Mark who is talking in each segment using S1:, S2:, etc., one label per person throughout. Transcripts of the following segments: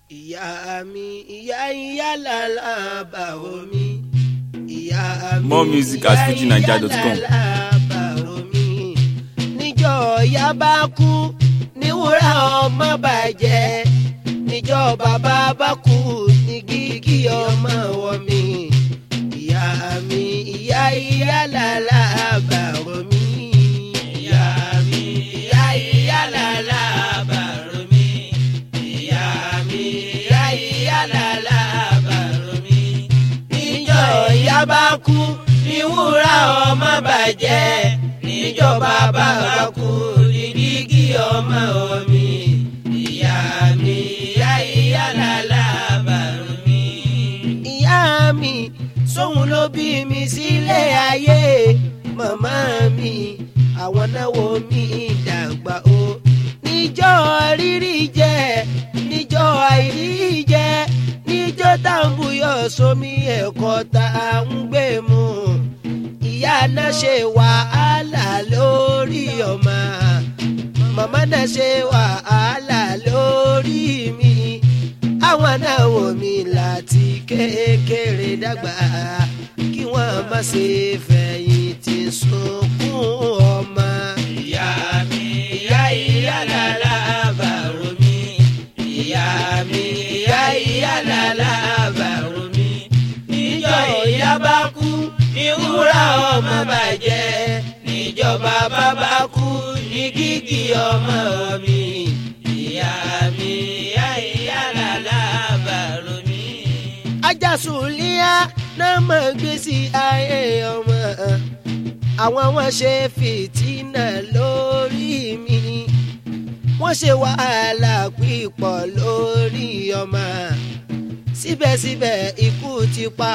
S1: ìyá mi ìyá ìyá làlábà omi ìyá mi
S2: More music at fujinaija.com.
S1: làlábà omi níjọ́ ìyá bá kú ní wúrà ọmọ bàjẹ́ níjọ́ bàbá bá kú ní gígí ọmọ wọ mi ìyá mi ìyá ìyá làlábà omi ìyá mi ìyá ìyá làlábà omi ìyá mi ìyá ìyá làlábà omi níjọ́ ìyá bá kú ní wúrà ọmọ bàjẹ́ níjọ́ bàbá bá kú ní dígí ọmọ omi ìyá mi ìyá ìyá làlábà omi. ìyá mi sóhun ló bí mi sílé ayé màmá mi àwọn náwó mi dàgbà o níjọ́ rírí jẹ níjọ́ àìrí jẹ níjọ́ táǹbùyọ̀ sómi ẹ̀kọ́ tá à ń gbé mu ìyá náà ṣe wàhálà lórí ọmọ màmá náà ṣe wàhálà lórí mi àwọn náà wò mí láti kékeré dàgbà kí wọ́n má ṣe fẹ̀yìntì sunkún ọmọ. ìyá mi ìyá ìyá làlá bàrò mi ìyá mi ìyá ìyá làlá bàrò mi níjọ́ ìyá bá kú ìwúrà ọmọ bàjẹ́ níjọba bàbá kú ní gígì ọmọ mi ìyá mi ìyá ìyá làlá bàrò mi. ajásùnlíà náà mọ̀ gbé sí ayé ọmọ àwọn wọn ṣe fìtínà lórí mi wọ́n ṣe wàhálà pípọ̀ lórí ọmọ síbẹ̀síbẹ̀ ikú ti pa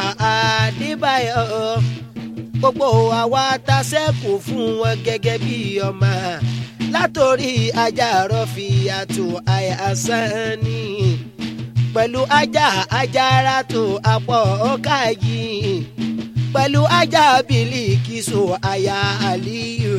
S1: Adébáyọ̀ gbogbo àwa ta sẹ́kù fún wọn gẹ́gẹ́ bí ọmọ látòrí ajá rọ́fì àtò àyàsán ni pẹ̀lú ajá ajára tó apọ̀ ọ̀ka yìí pẹ̀lú ajá bílíkìsù àyà àlíyò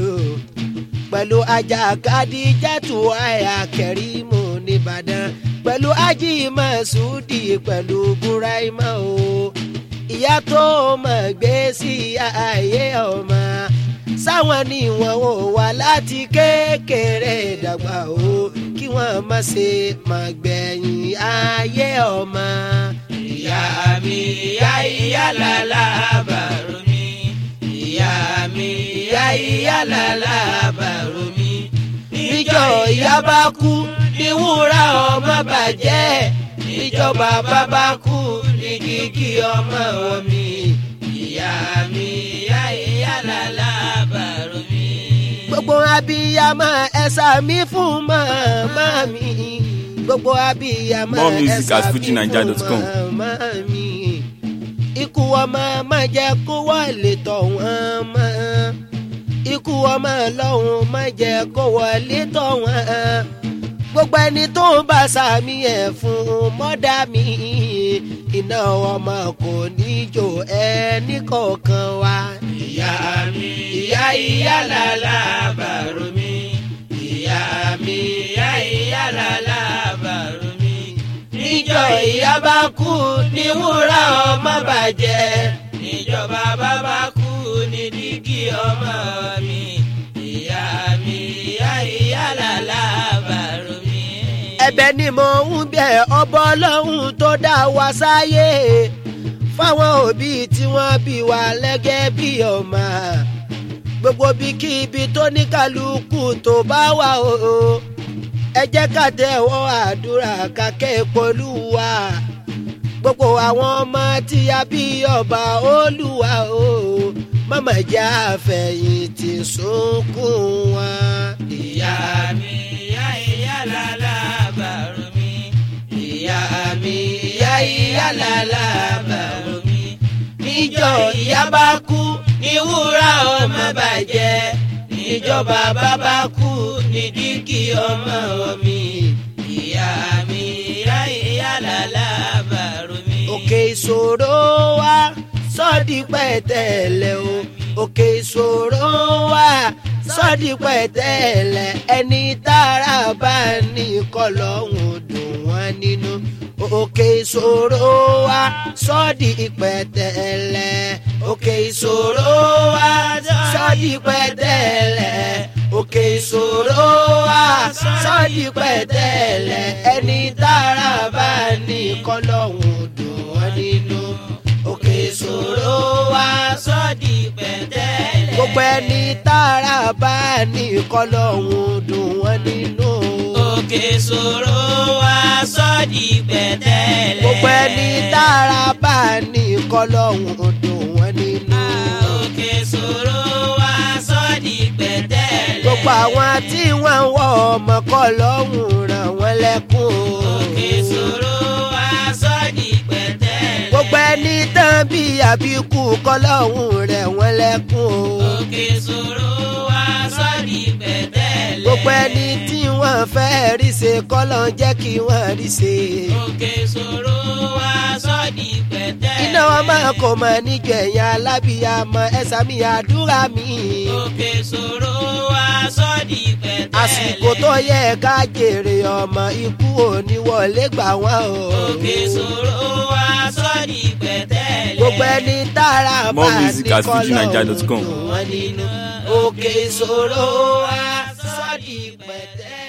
S1: pẹ̀lú ajá kadijatu àyà kẹrìmù nìbàdàn pẹ̀lú ají masudi pẹ̀lú buraima o ìyá tó mọ̀ gbé sí ayé ọmọ sáwọn ni wọn ò wá láti kékeré dàgbà o kí wọn má ṣe má gbẹ̀yìn ayé ọmọ. ìyá mi ìyá ìyá làlá bàrò mi ìyá mi ìyá ìyá làlá bàrò mi níjọ́ ìyá bá kú ní wúrà ọmọ bàjẹ́ níjọba bàbá kú ní kíkí ọmọ omi ìyá mi ìyá ìyá làlá bàrò mi. gbogbo abiyamọ ẹ̀sà mi fún màmá mi gbogbo abiyamọ
S2: More music
S1: ẹ̀sà
S2: at
S1: mi fún
S2: fujinaija.com.
S1: màmá mi ikú ọmọ má jẹ́ kó wọlé tọ̀ wọ́n mọ́ ikú ọmọ lọ́hùn má jẹ́ kó wọlé tọ̀ wọ́n gbogbo ẹni tó ń bá sàmì ẹ̀ fún mọ́dà mi iná ọmọ kò ní jò ẹnì kọ̀ọ̀kan wa. ìyá mi ìyá ìyá làlá bàrò mi ìyá mi ìyá ìyá làlá bàrò mi. níjọ́ ìyá bá kú ní wúrà ọmọ bàjẹ́ níjọba bàbá kú ní dígí ọmọ mi ìyá mi ìyá ìyá làlá bàrò mi. ẹ̀bẹ̀ ni mo ń bẹ̀ ọbọ Ọlọ́run tó dá wa sáyé fáwọn òbí tí wọ́n bí wa lẹ́gẹ́ bí ọmọ gbogbo bíkíbi tó ní kálukú tó bá wà o ẹ jẹ́ ká tẹ̀wọ́ àdúrà kákẹ́ polúwa gbogbo àwọn ọmọ tí a bí ọba olúwa o mọ̀mọ́ jẹ́ àfẹ̀yìntì sunkún wa. ìyá mi ìyá ìyá làlá bàrò mi ìyá mi ìyá ìyá làlá bàrò mi níjọ́ ìyá bá kú ní wúrà ọmọ bàjẹ́ níjọba bàbá kú ní díkì ọmọ mi ìyá mi ìyá ìyá làlá bàrò mi. òkè ìṣòro wa sọ́ọ̀dì pẹ̀tẹ́lẹ̀ o òkè ìṣòro wa sọ́ọ̀dì pẹ̀tẹ́lẹ̀ ẹni tára bá ní kọlọ́hún dùn wọ́n nínú òkè ìṣòro wa sọ́ọ̀dì ìpẹ̀tẹ̀lẹ̀ òkè ìṣòro wa sọ́ọ̀dì ìpẹ̀tẹ̀lẹ̀ òkè ìṣòro wa sọ́ọ̀dì ìpẹ̀tẹ̀lẹ̀ ẹni tára bá ní kọ́lọ́hún dùn wọ́n nínú òkè ìṣòro wa
S3: sọ́ọ̀dì pẹ̀tẹ́lẹ̀.
S1: gbogbo ẹni tára bá ní kọ́lọ́hún dùn wọ́n nínú.
S3: òkè ṣòro wa sọ́ọ̀dì pẹ̀tẹ́lẹ̀.
S1: gbogbo ẹni tára bá ní kọ́lọ́hún dùn wọ́n nínú.
S3: òkè ṣòro wa sọ́ọ̀dì pẹ̀tẹ́lẹ̀.
S1: gbogbo àwọn tí wọ́n ń wọ ọmọ kọ́lọ́hún ràn wọ́n lẹ́kún.
S3: òkè ṣòro wa sọ́ọ̀dì pẹ̀tẹ́lẹ̀.
S1: gbogbo ẹni tán bí àbíkú kọ́lọ́hún rẹ̀ wọ́n lẹ́kún.
S3: òkè ṣòro wa sọ́ọ̀dì pẹ̀tẹ́lẹ̀.
S1: gbogbo ẹni tí wọ́n fẹ́ rí ṣe kọ́lọ́ jẹ́ kí wọ́n rí ṣe.
S3: òkè ṣòro wa sọ́ọ̀dì pẹ̀tẹ́lẹ̀.
S1: iná wọn máa kò mọ níjọ ẹ̀yìn alábìyàmọ ẹ̀sà mi àdúrà mi.
S3: òkè ṣòro wa sọ́ọ̀dì pẹ̀tẹ́lẹ̀.
S1: àsìkò tó yẹ ká jèrè ọmọ ikú òní wọlé gbà wọ́n o.
S3: òkè ṣòro wa sọ́ọ̀dì pẹ̀tẹ́lẹ̀.
S1: gbogbo ẹni tára bá
S2: More music
S1: ní
S2: at
S1: kọ́lọ́
S2: fujininja.com.
S1: wọn nínú òkè ìṣòro wa sọ́ọ̀dì pẹ̀tẹ́.